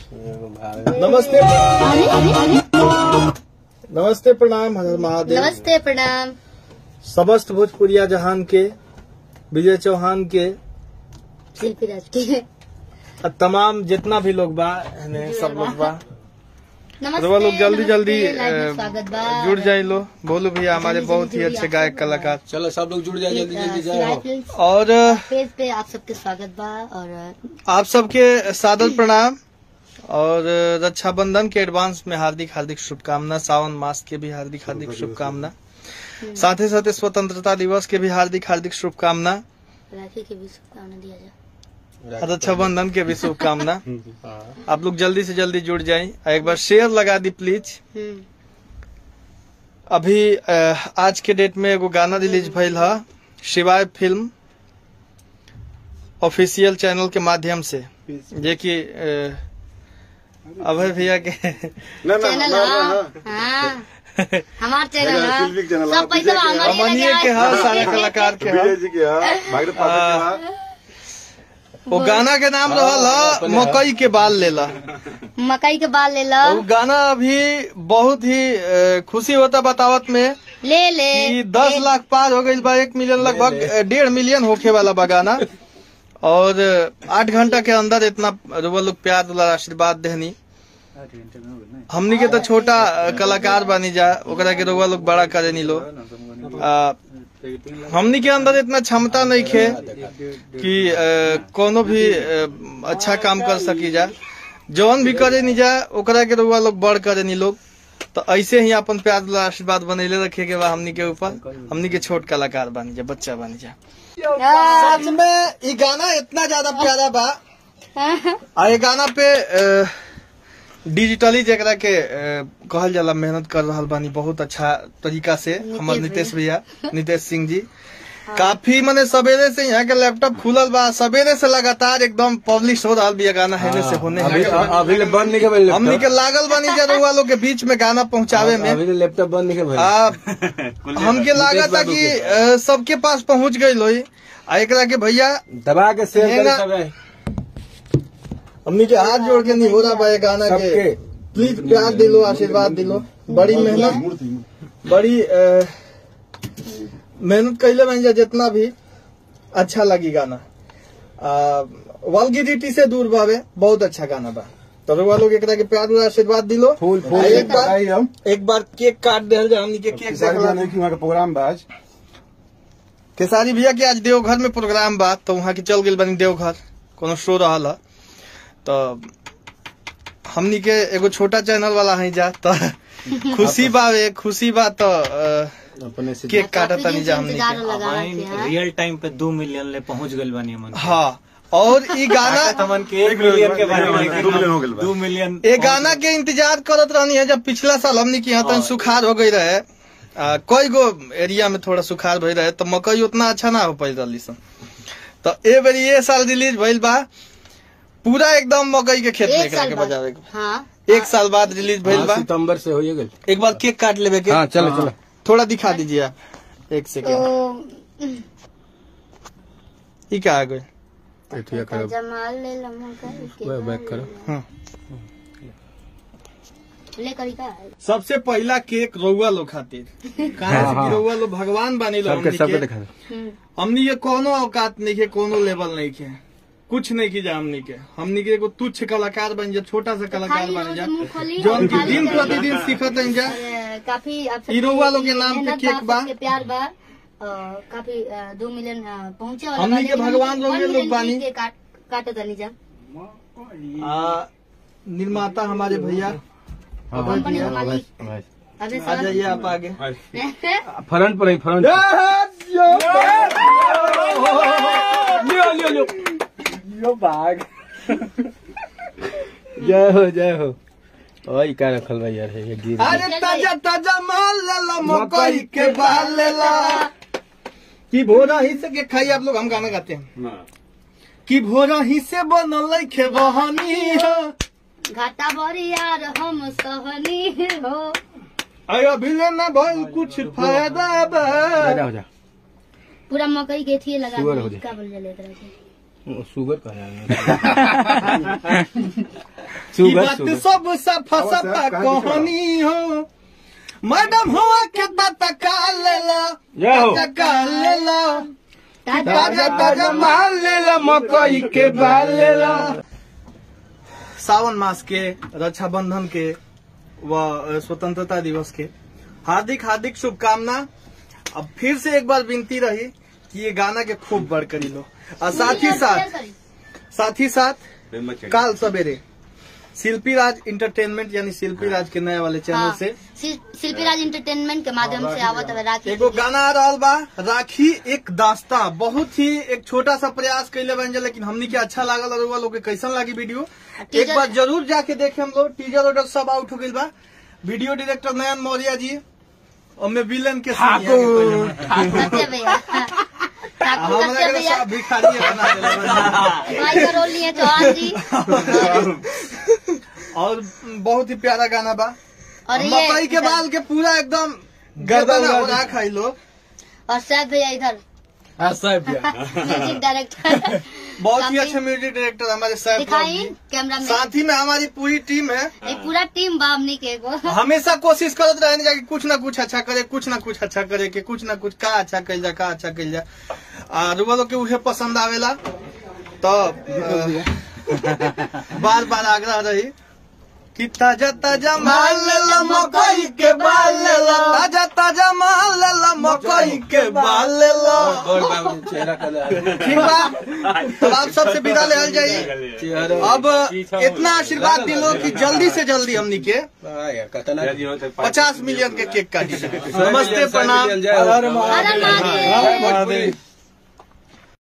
नमस्ते नमस्ते प्रणाम हर महादेव नमस्ते प्रणाम समस्त भोजपुरिया जहान के विजय चौहान के शिल्पी राज के और तमाम जितना भी लोग बा एने सब लोग बा नमस्ते तो वो लोग जल्दी नमस्ते, जल्दी लाइव में अ, स्वागत बा जुड़ जाए लो बोलू भैया हमारे जल्दी बहुत ही जल्दी अच्छे आप गायक सब कलाकार चलो सब लोग जुड़ जाए जल्दी जल्दी सिलाई जाओ फिल्म्स और अ, पेज पे आप सबके स्वागत बा और अ, आप सबके सादर प्रणाम और अ, रक्षाबंधन के एडवांस में हार्दिक हार्दिक शुभकामना सावन मास के भी हार्दिक हार्दिक शुभकामना साथ ही साथ स्वतंत्रता दिवस के भी हार्दिक हार्दिक शुभकामना राखी के भी शुभकामना दिया जाए रक्षाबंधन के भी शुभकामना आप लोग जल्दी से जल्दी जुड़ जाएं और एक बार शेयर लगा दी प्लीज हम्म, अभी अ, आज के डेट में एगो गाना रिलीज भइल ह शिवाय फिल्म ऑफिशियल चैनल के माध्यम से जे कि अ, अभय भैया के चैनल हाँ हाँ हमार चैनल हाँ फिल्मी चैनल, सब पैसा हमारे अमनिए के ह सारे कलाकार के विजय ह जी के हा भागीरथ पाठक के हा वो गाना के नाम रहल ह मकई के बाल लेला मकई के बाल ले लो वो गाना अभी बहुत ही अ, खुशी होता बतावत में ले ले कि दस लाख पार हो गई बा एक मिलियन लगभग अ, डेढ़ मिलियन होखे वाला बा गाना और अ, आठ घंटा के अंदर इतना रुआ लोग प्यार दुलार आशीर्वाद देहनी हमनी के तो छोटा अ, कलाकार बानी जा ओकरा के रुआ लोग बड़ा करेनी लो अ, हमनी के अंदर इतना क्षमता नहीं खे कि अ, कोनो भी अ, अच्छा काम कर सकी जा जौन भी करे नी जा ओकरा के रुआ लोग बड़ करे नी लोग तो ऐसे ही अपन प्यार दुलार आशीर्वाद बनैले रखे के बा हमनी के ऊपर हमनी के छोट कलाकार बनी जा बच्चा बनी जा सच में ई गाना इतना ज्यादा प्यारा बा आ ये गाना पे अ, डिजिटली जेकरा के अ, कहल जाला मेहनत कर रहल बानी बहुत अच्छा तरीका से हमर नीतीश नीतीश भैया नीतीश सिंह जी काफी मने सवेरे से यहाँ के लैपटॉप खुलल बा सवेरे से लगातार एकदम पब्लिश हो रहा बिया गाना हेने से होने अभी हेने से। अभी ले बंद नहीं के भाई हमनी के लागल बानी जरूर लोग के बीच में गाना पहुंचावे में अभी ले लैपटॉप बंद नहीं के भाई आ, हमके लागत था कि अ, सबके पास पहुंच गई लोई आ एकरा के भैया दबा के शेयर हेंगा- कर सबे हमनी के हाथ जोड़ के नहीं हो रहा बा ये गाना के सबके। प्लीज प्यार दिलो आशीर्वाद दिलो बड़ी मेहनत बड़ी अ, मेहनत कैले बन जा जितना भी अच्छा लगी गाना वल्गिरिटी से दूर बावे बहुत अच्छा गाना बा तो रउआ लोग एकरा के प्यार और आशीर्वाद दिलो फूल फूल आ, एक बार बताई हम एक बार केक काट दे जा हमनी के केक किसान देखला नहीं कि वहाँ का प्रोग्राम बा आज केसारी भैया के आज देवघर में प्रोग्राम बा तो वहाँ के चल गेल बनी देवघर कोनो शो रहल ह तो हमनी के एगो छोटा चैनल वाला है जा तो खुशी बावे खुशी बा तो अ, अपने से केक काटा काफी तनी दिन जा से हमनी इंतजार के लगा रहे थे, हाँ। रियल टाइम पे दो मिलियन ले पहुंच गल बानी हमन हाँ और ई गाना तमन के एक मिलियन के बारे में दो मिलियन हो गइल बा। दो मिलियन ये गाना के इंतजार करत रहनी है जब पिछला साल हमनी के यहाँ तन सुखार हो गई रहे आ, कई गो एरिया में थोड़ा सुखार भई रहे तो मकई उतना अच्छा ना हो पाई रही सन तो ए बेरी ये साल रिलीज भइल बा पूरा एकदम मकई के खेत में एक एकरा साल के बाद बजावे के हाँ एक साल बाद रिलीज भइल हाँ, बा सितंबर से हो गए एक बार केक काट लेवे के हाँ चलो चलो थोड़ा दिखा दीजिए आप एक सेकेंड तो ई का आ गई एठिया करो जमाल ले लो मकई के वे बैक करो हाँ ले करी का सबसे पहला केक रउआ लोग खातिर कहा से कि रउआ लोग भगवान बानी लो सबके हमनी सबके के दिखा दो हम्म, हमनी के कोनो औकात नहीं के कोनो लेवल नहीं के कुछ नहीं की जा हमनी के हमनी के एगो तुच्छ कलाकार बन जा छोटा सा कलाकार खाली बन जा रोज मुंह खोली जो और हमके खाली दिन करी। प्रतिदिन सीखत हैं जा और, काफी आप ई रउआ लोग के नाम पे मेहनत केक बा। सबके प्यार बा और काफी अ, दो मिलियन अ, पहुंचे वाला हमनी बा, के लेकिन भगवान हमनी लोग one लोग million बानी। के काट काटत तनी जा आ, निर्माता हमारे भैया कंपनी का मालिक अबे आ जाइए आप आगे फ्रंट पर ही फ्रंट लियो लियो लियो यो भाग जय हो जय हो ओए का रखल बा यार ये गिर अरे ताजा ताजा माल लेला मकई के बाल लेला कि भोरा ही से के खाई आप लोग हम गाना गाते हैं कि भोरा ही से बनल खे बहनी हो घाटा बड़ी यार हम सहनी हो अरे अभी लेना भइल कुछ फायदा बा जा हो जा पूरा मकई के थी लगा शुगर हो दी। जाए। का बोल जले तरह से शुगर का है ई सुगर बात सुगर सब सफा और सब सफा कहाँ की कहानी हो मैडम हो के तका लेला जय हो। तका लेला ताजा ताजा माल लेला मकई के बाल लेला सावन मास के रक्षाबंधन के व स्वतंत्रता दिवस के हार्दिक हार्दिक शुभकामना अब फिर से एक बार विनती रही कि ये गाना के खूब बढ़ करी लो और साथ ही साथ साथ ही साथ काल सवेरे शिल्पी राज इंटरटेनमेंट यानी शिल्पी राज के नए वाले चैनल हाँ, से शिल- शिल्पी राज इंटरटेनमेंट के माध्यम से आवत है राखी एगो गाना आ रहा बा राखी एक दास्ता बहुत ही एक छोटा सा प्रयास कैले बन जा लेकिन हमनी के अच्छा लागल और लोग के कैसन लगी वीडियो एक टीजर- बार जरूर जाके देखे हम लोग टीजर ऑर्डर सब आउट हो गई बा वीडियो डायरेक्टर नयन मौर्य जी और मैं विलन के सीन यहाँ के पहले बना। सत्य भैया ठाकुर हमरा सत्य के भैया सब भिखारी बना देला बा। भाई का रोल लिए चौहान जी और बहुत ही प्यारा गाना बा और ये मकई के बाल के पूरा एकदम गर्दन हो रहा खाई लो और सैफ भैया इधर म्यूजिक डायरेक्टर बहुत ही काफी- अच्छे म्यूजिक डायरेक्टर हमारे सैफ दिखाई जी कैमरा में साथ ही में हमारी पूरी टीम है ये पूरा टीम बामनी के एगो हमेशा कोशिश करत रहे जाके कुछ ना कुछ अच्छा करे कुछ ना कुछ अच्छा करे के कुछ ना कुछ का अच्छा कल जा का अच्छा कल जा आ रुआ लोग के उहे पसंद आवेला तो बार बार आग्रह रही कि ताजा ताजा माल लेला मकई के बाल लेला ताजा ताजा माल लेला मकई के बाल लेला चेहरा कलर ठीक बा तब आप सबसे विदा ले जाइए अब इतना आशीर्वाद दिलो कि जल्दी से जल्दी हमनी के कतना पचास मिलियन के केक काटी नमस्ते प्रणाम जय हो। हर महादेव महादेव